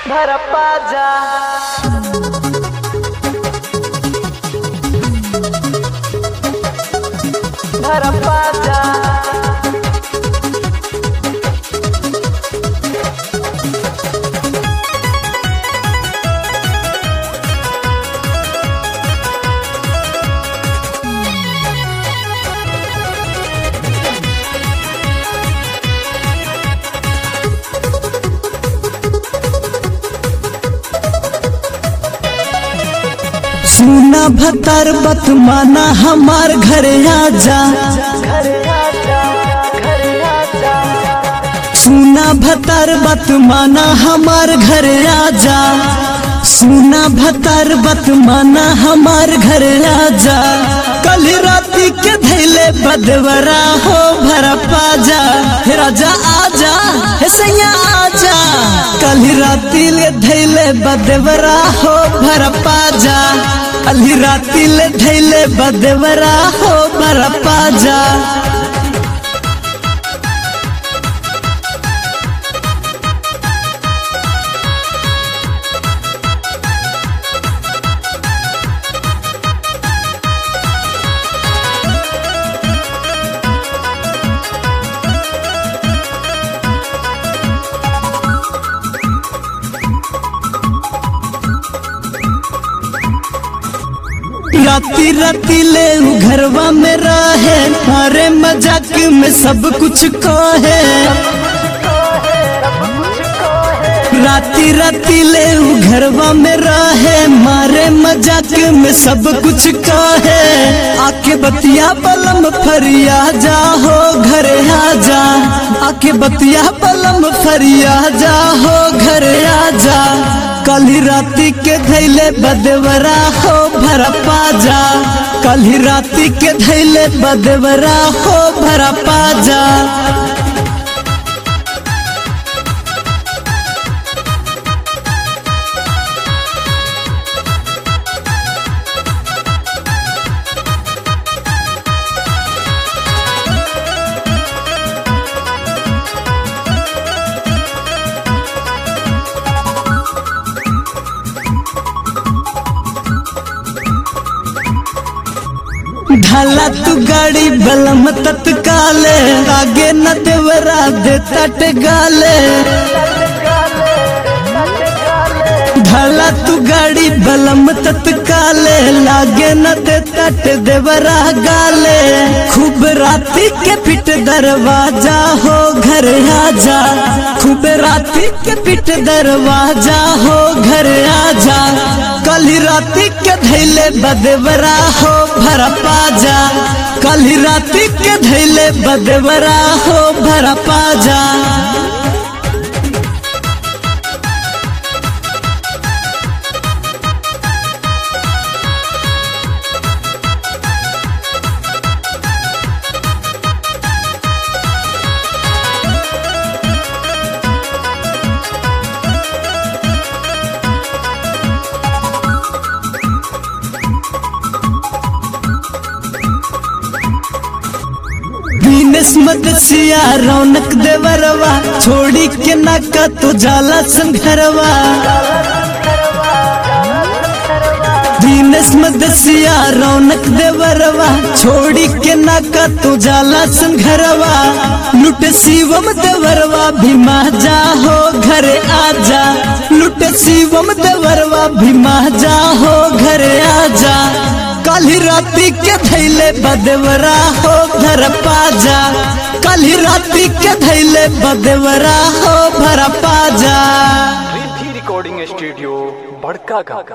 भरप्पा जा भरप्पा जा सुना भतर बत माना हमार घरे आजा घर आजा घर आजा सुना भतर बत माना हमार घरे आजा सुना भतर बत माना हमार घरे आजा कल राती के धैले बदवरा हो भर पाजा हे राजा आजा हे सैया आजा कल राती ले धैले बदवरा हो भर पाजा कल राती ले धैले बदवरा हो भर पाजा राती राती ले उ घरवा में रहे मारे मजाक में सब कुछ कहे राती राती ले उ घरवा में रहे मारे मजाक में सब कुछ कहे आके बतिया पलम फरिया जा हो घर आ जा आके बतिया पलम फरिया जा हो घर आ जा कल ही राती के धैले बदवरा हो भर पाजा कल ही राती के धैले बदवरा हो भर पाजा ढाला तू गाड़ी बलम तत्काले आगे न देवरा दे तट गाले ढाला तू गाड़ी बलम तत्काले लागे न दे तट देवरा गाले खूब राती के पिट दरवाजा हो घर आजा खूब राती के पिट दरवाजा हो घर आजा कल ही राती के धैले बदवरा हो भर पाजा कल ही राती के धैले बदवरा हो भर पाजा बीनस मदसिया रौनक देवरवा छोड़ी के नाका तो जाला संघरवा बीनस मदसिया रौनक देवरवा छोड़ी के नाका तो जाला संघरवा लुट शिवम देवरवा भीमा जा हो घर आजा लुट शिवम देवरवा भीमा जा हो घर आजा कल ही राती के धैले बदवरा हो घर पाजा कल ही राती के धैले बदवरा हो भर पाजा रिद्धि रिकॉर्डिंग स्टूडियो बड़का का